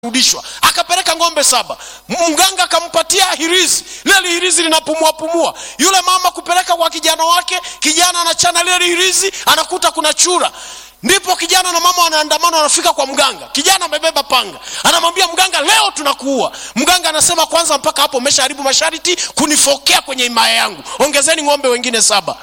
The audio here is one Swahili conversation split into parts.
rudishwa akapeleka ng'ombe saba mganga akampatia hirizi lile hirizi linapumua pumua yule mama kupeleka kwa kijana wake kijana anachana lile hirizi anakuta kuna chura ndipo kijana na mama wanaandamana wanafika kwa mganga kijana amebeba panga anamwambia mganga leo tunakuua mganga anasema kwanza mpaka hapo umeshaharibu masharti kunifokea kwenye imaya yangu ongezeni ng'ombe wengine saba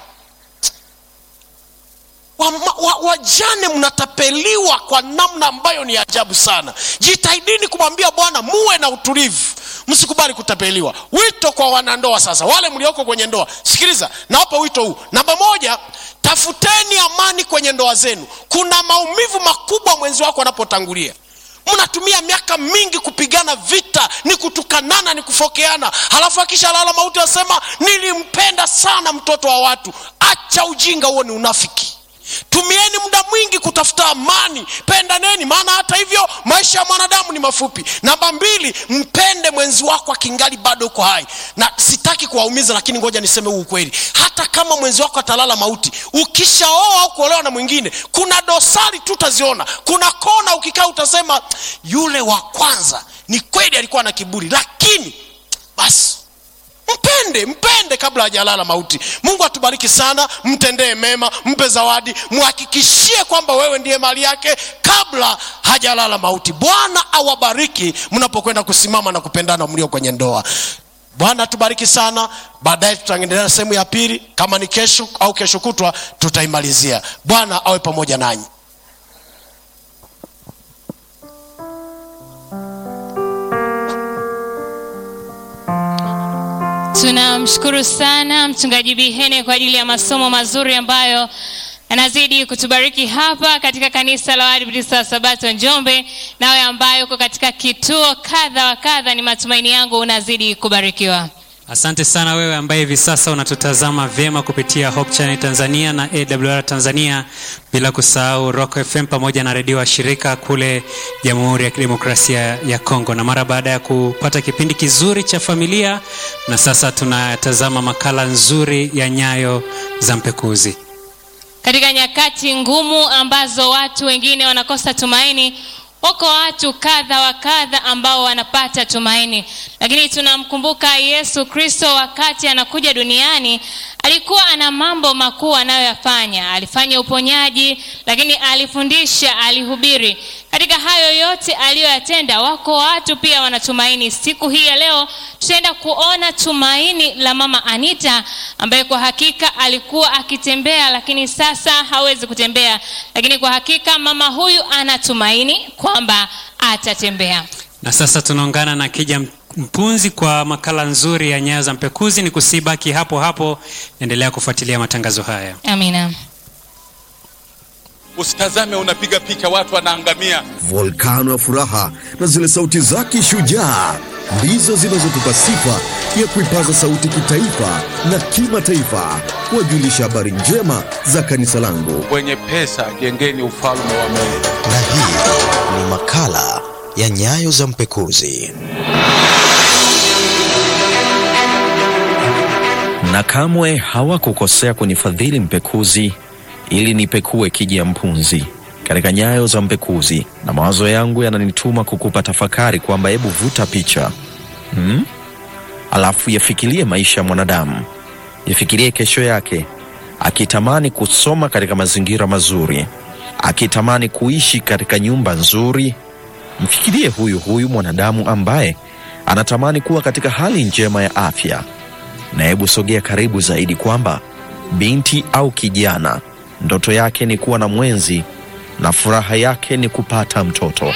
wajane wa, wa wajane mnatapeliwa kwa namna ambayo ni ajabu sana jitahidini kumwambia bwana muwe na utulivu msikubali kutapeliwa wito kwa wanandoa sasa wale mlioko kwenye ndoa sikiliza nawapa wito huu namba moja tafuteni amani kwenye ndoa zenu kuna maumivu makubwa mwenzi wako anapotangulia mnatumia miaka mingi kupigana vita ni kutukanana ni kufokeana halafu akisha lala mauti asema nilimpenda sana mtoto wa watu acha ujinga huo ni unafiki tumieni muda mwingi kutafuta amani pendaneni maana hata hivyo maisha ya mwanadamu ni mafupi namba mbili mpende mwenzi wako akingali bado uko hai na sitaki kuwaumiza lakini ngoja niseme huu ukweli hata kama mwenzi wako atalala mauti ukishaoa au kuolewa na mwingine kuna dosari tu utaziona kuna kona ukikaa utasema yule wa kwanza ni kweli alikuwa na kiburi lakini basi mpende mpende kabla hajalala mauti mungu atubariki sana mtendee mema mpe zawadi mhakikishie kwamba wewe ndiye mali yake kabla hajalala mauti bwana awabariki mnapokwenda kusimama na kupendana mlio kwenye ndoa bwana atubariki sana baadaye tutaendelea sehemu ya pili kama ni kesho au kesho kutwa tutaimalizia bwana awe pamoja nanyi tunamshukuru sana mchungaji bihene kwa ajili ya masomo mazuri ambayo anazidi kutubariki hapa katika kanisa la waadventista wa sabato njombe nawe ambayo uko katika kituo kadha wa kadha ni matumaini yangu unazidi kubarikiwa asante sana wewe ambaye hivi sasa unatutazama vyema kupitia hope channel tanzania na awr tanzania bila kusahau rock fm pamoja na redio wa shirika kule jamhuri ya kidemokrasia ya kongo na mara baada ya kupata kipindi kizuri cha familia na sasa tunatazama makala nzuri ya nyayo za mpekuzi katika nyakati ngumu ambazo watu wengine wanakosa tumaini wako watu kadha wa kadha ambao wanapata tumaini lakini tunamkumbuka yesu kristo wakati anakuja duniani alikuwa ana mambo makuu anayoyafanya alifanya uponyaji lakini alifundisha alihubiri katika hayo yote aliyoyatenda wako watu pia wanatumaini siku hii ya leo tutaenda kuona tumaini la mama anita ambaye kwa hakika alikuwa akitembea lakini sasa hawezi kutembea lakini kwa hakika mama huyu anatumaini kwamba atatembea na sasa tunaungana na kija mpunzi kwa makala nzuri ya nyayo za mpekuzi ni kusibaki hapo hapo endelea kufuatilia matangazo haya amina usitazame unapiga picha watu wanaangamia volkano ya furaha na zile sauti zake shujaa ndizo zinazotupa sifa ya kuipaza sauti kitaifa na kimataifa kuwajulisha habari njema za kanisa langu wenye pesa jengeni ufalme wa mungu na hii ni makala ya nyayo za mpekuzi na kamwe hawakukosea kunifadhili mpekuzi ili nipekue kiji ya mpunzi katika nyayo za mpekuzi na mawazo yangu yananituma kukupa tafakari kwamba hebu vuta picha hmm? alafu yafikirie maisha ya mwanadamu yafikirie kesho yake akitamani kusoma katika mazingira mazuri akitamani kuishi katika nyumba nzuri mfikirie huyu huyu mwanadamu ambaye anatamani kuwa katika hali njema ya afya na hebu sogea karibu zaidi kwamba binti au kijana ndoto yake ni kuwa na mwenzi na furaha yake ni kupata mtoto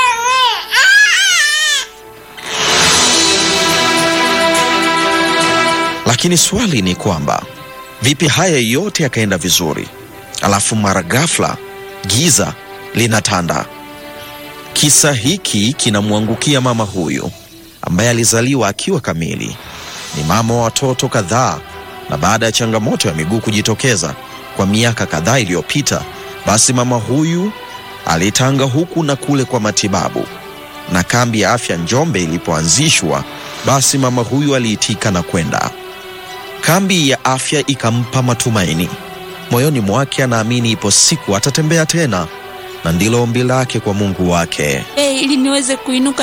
lakini swali ni kwamba vipi haya yote yakaenda vizuri alafu mara ghafla giza linatanda kisa hiki kinamwangukia mama huyu ambaye alizaliwa akiwa kamili ni mama wa watoto kadhaa na baada ya changamoto ya miguu kujitokeza kwa miaka kadhaa iliyopita basi mama huyu alitanga huku na kule kwa matibabu na kambi ya afya njombe ilipoanzishwa basi mama huyu aliitika na kwenda kambi ya afya ikampa matumaini moyoni mwake anaamini ipo siku atatembea tena na ndilo ombi lake kwa Mungu wake. Eh, ili niweze kuinuka